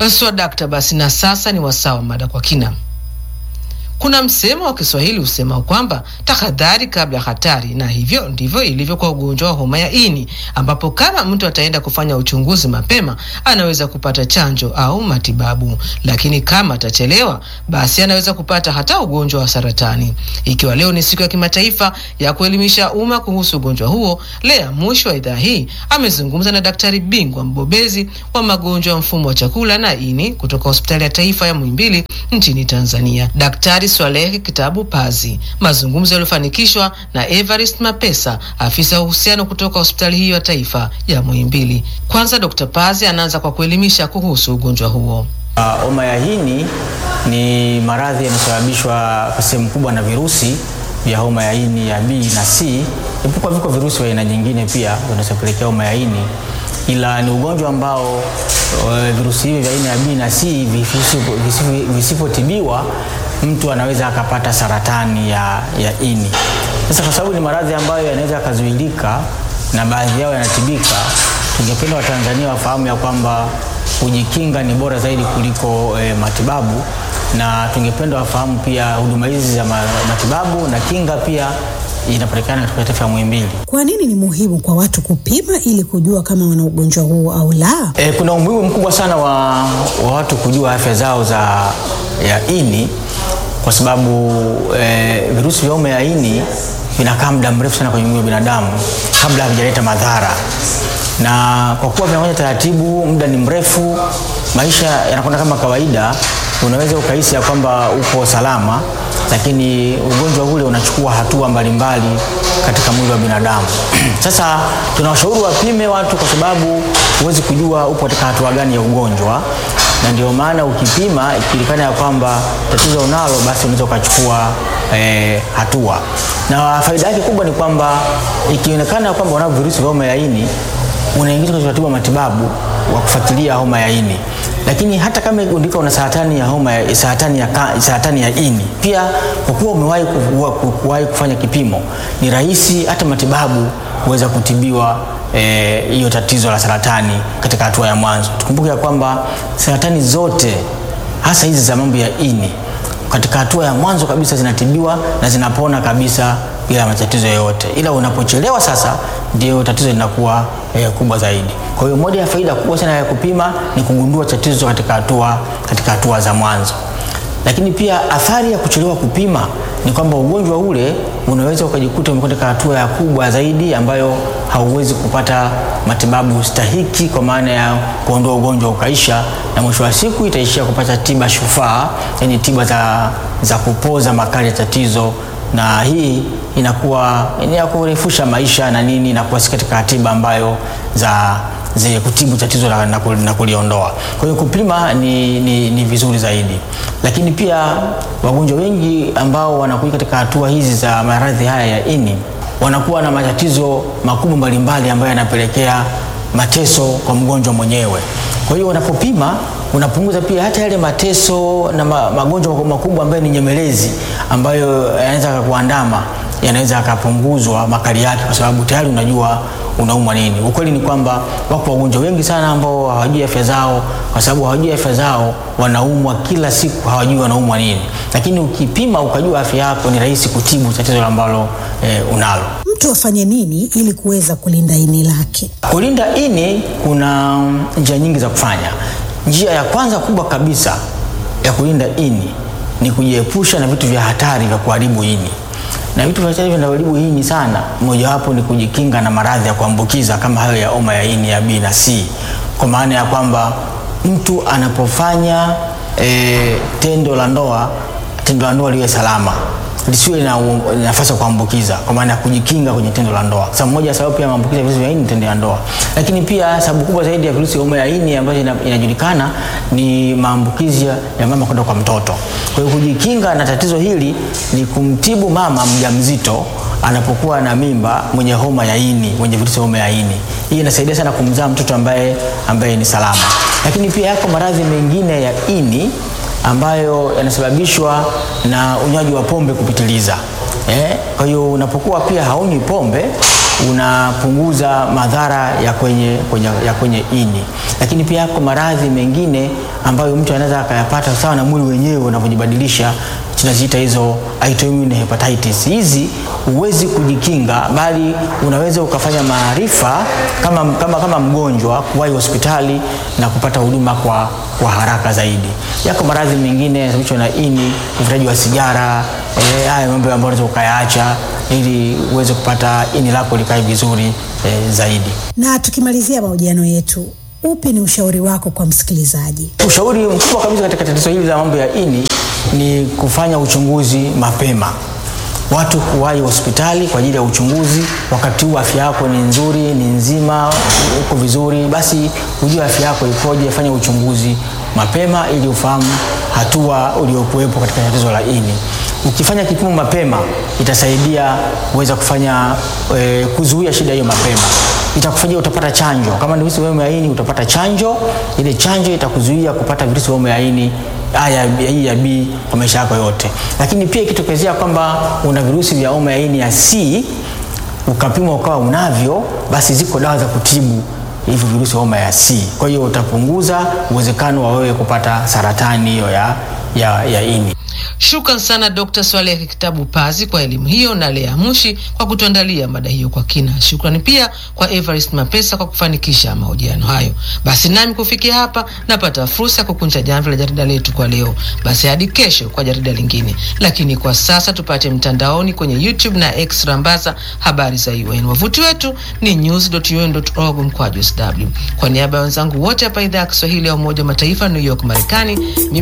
Swadakta, basi na sasa ni wasaa wa mada kwa kina. Kuna msemo wa Kiswahili usema kwamba tahadhari kabla hatari, na hivyo ndivyo ilivyo kwa ugonjwa wa homa ya ini, ambapo kama mtu ataenda kufanya uchunguzi mapema anaweza kupata chanjo au matibabu, lakini kama atachelewa, basi anaweza kupata hata ugonjwa wa saratani. Ikiwa leo ni siku ya kimataifa ya kuelimisha umma kuhusu ugonjwa huo, Lea Mushi wa idhaa hii amezungumza na daktari bingwa mbobezi wa magonjwa ya mfumo wa chakula na ini kutoka hospitali ya taifa ya Muhimbili nchini Tanzania, Daktari Swalehe Kitabu Pazi. Mazungumzo yaliyofanikishwa na Evarist Mapesa, afisa wa uhusiano kutoka hospitali hiyo ya taifa ya Muhimbili. Kwanza Dr. Pazi anaanza kwa kuelimisha kuhusu ugonjwa huo. Homa uh, ya ini ni maradhi yanayosababishwa kwa sehemu kubwa na virusi vya homa ya ini ya B na C, ipokuwa viko virusi vya aina nyingine pia vinazopelekea homa ya ini, ila ni ugonjwa ambao uh, virusi hivi vya aina ya B na C visipotibiwa mtu anaweza akapata saratani ya, ya ini. Sasa kwa sababu ni maradhi ambayo yanaweza yakazuilika na baadhi yao yanatibika, tungependa Watanzania wafahamu ya kwamba kujikinga ni bora zaidi kuliko e, matibabu, na tungependa wafahamu pia huduma hizi za matibabu na kinga pia inapatikana katika taifa ya Muhimbili. Kwa nini ni muhimu kwa watu kupima ili kujua kama wana ugonjwa huu au la? E, kuna umuhimu mkubwa sana wa, wa watu kujua afya zao za ya ini kwa sababu e, virusi vya homa ya ini vinakaa muda mrefu sana kwenye mwili wa binadamu kabla havijaleta madhara, na kwa kuwa vinakuja taratibu, muda ni mrefu, maisha yanakwenda kama kawaida, unaweza ukahisi ya kwamba uko salama, lakini ugonjwa ule unachukua hatua mbalimbali katika mwili wa binadamu. Sasa tunawashauri wapime watu, kwa sababu huwezi kujua upo katika hatua gani ya ugonjwa na ndio maana ukipima ikijulikana ya kwamba tatizo unalo, basi unaweza ukachukua e, hatua. Na faida yake kubwa ni kwamba ikionekana kwamba unavyo virusi vya homa ya ini, unaingizwa kwenye utaratibu wa matibabu wa kufuatilia homa ya ini. Lakini hata kama igundika una saratani ya homa ya saratani ya, saratani ya ini, pia kwa kuwa umewahi kuwahi kufanya kipimo, ni rahisi hata matibabu kuweza kutibiwa hiyo e, tatizo la saratani katika hatua ya mwanzo. Tukumbuke ya kwamba saratani zote hasa hizi za mambo ya ini katika hatua ya mwanzo kabisa zinatibiwa na zinapona kabisa bila matatizo yoyote, ila unapochelewa sasa ndio tatizo linakuwa e, kubwa zaidi. Kwa hiyo moja ya faida kubwa sana ya kupima ni kugundua tatizo katika hatua katika hatua za mwanzo. Lakini pia athari ya kuchelewa kupima ni kwamba ugonjwa ule unaweza ukajikuta umekwenda katika hatua ya kubwa zaidi ambayo hauwezi kupata matibabu stahiki, kwa maana ya kuondoa ugonjwa ukaisha, na mwisho wa siku itaishia kupata tiba shufaa, yani tiba za, za kupoza makali ya tatizo, na hii inakuwa ni ya kurefusha maisha na nini, inakuwa si katika tiba ambayo za zenye kutibu tatizo na, na, na kuliondoa. Kwa hiyo kupima ni, ni, ni vizuri zaidi, lakini pia wagonjwa wengi ambao wanakuja katika hatua hizi za maradhi haya ya ini wanakuwa na matatizo makubwa mbalimbali ambayo yanapelekea mateso kwa mgonjwa mwenyewe. Kwa hiyo unapopima unapunguza pia hata yale mateso na ma, magonjwa makubwa ambayo ni nyemelezi ambayo yanaweza kukuandama yanaweza yakapunguzwa makali yake, kwa sababu tayari unajua unaumwa nini. Ukweli ni kwamba wako wagonjwa wengi sana ambao hawajui afya zao, kwa sababu hawajui afya zao, wanaumwa kila siku, hawajui wanaumwa nini. Lakini ukipima ukajua afya yako, ni rahisi kutibu tatizo ambalo e, unalo. Mtu afanye nini ili kuweza kulinda ini lake? Kulinda ini, kuna njia nyingi za kufanya. Njia ya kwanza kubwa kabisa ya kulinda ini ni kujiepusha na vitu vya hatari vya kuharibu ini na vitu vya vinavyoharibu ini sana, mojawapo ni kujikinga na maradhi ya kuambukiza kama hayo ya homa ya ini ya B na C, kwa maana ya kwamba mtu anapofanya e, tendo la ndoa, tendo la ndoa liwe salama, lisiwe na nafasi ya kuambukiza, kwa maana ya kujikinga kwenye tendo la ndoa. Sababu moja sababu pia maambukizi ya virusi vya ini tendo la ndoa, lakini pia sababu kubwa zaidi ya virusi vya homa ya ini ambayo inajulikana ni maambukizi ya mama kwenda kwa mtoto. Kwa hiyo kujikinga na tatizo hili ni kumtibu mama mjamzito anapokuwa na mimba mwenye homa ya ini, mwenye virusi vya homa ya ini. Hii inasaidia sana kumzaa mtoto ambaye ambaye ni salama. Lakini pia yako maradhi mengine ya ini ambayo yanasababishwa na unywaji wa pombe kupitiliza. Eh, kwa hiyo unapokuwa pia haunywi pombe unapunguza madhara ya kwenye, kwenye, ya kwenye ini, lakini pia yako maradhi mengine ambayo mtu anaweza akayapata sawa na mwili wenyewe unavyojibadilisha tunaziita hizo autoimmune hepatitis. Hizi huwezi kujikinga, bali unaweza ukafanya maarifa kama, kama, kama mgonjwa kuwahi hospitali na kupata huduma kwa, kwa haraka zaidi. Yako maradhi mengine yanasababishwa na ini, uvutaji wa sigara, eh, haya mambo ambayo unaweza ukayaacha ili uweze kupata ini lako likae vizuri eh, zaidi. Na tukimalizia mahojiano yetu, upi ni ushauri wako kwa msikilizaji? Ushauri mkubwa kabisa katika tatizo hili la mambo ya ini ni kufanya uchunguzi mapema, watu kuwahi hospitali kwa ajili ya uchunguzi. Wakati huu afya yako ni nzuri, ni nzima, uko vizuri, basi ujue afya yako ikoje. Fanya uchunguzi mapema ili ufahamu hatua uliokuwepo katika tatizo la ini. Ukifanya kipimo mapema, itasaidia kuweza kufanya e, kuzuia shida hiyo mapema itakufanyia utapata chanjo. Kama ni virusi vya homa ya ini utapata chanjo. Ile chanjo itakuzuia kupata virusi vya homa ya ini haya hii ya B kwa maisha yako yote. Lakini pia ikitokezea kwamba una virusi vya homa ya ini ya C ukapimwa ukawa unavyo, basi ziko dawa za kutibu hivyo virusi vya homa ya C. Kwa hiyo utapunguza uwezekano wa wewe kupata saratani hiyo ya, ya, ya ini. Shukran sana Dr. Swaleh Kitabu Pazi kwa elimu hiyo na Lea Mushi kwa kutuandalia mada hiyo kwa kina. Shukrani pia kwa Evarist Mapesa kwa kufanikisha mahojiano hayo. Basi nami kufikia hapa napata fursa ya kukunja jamvi la jarida letu kwa leo. Basi hadi kesho kwa jarida lingine, lakini kwa sasa tupate mtandaoni kwenye YouTube na X rambaza habari za UN. Wavuti wetu ni news.un.org mkwaju sw. Kwa niaba ya wenzangu wote hapa idhaa ya Kiswahili ya Umoja wa Mataifa New York Marekani,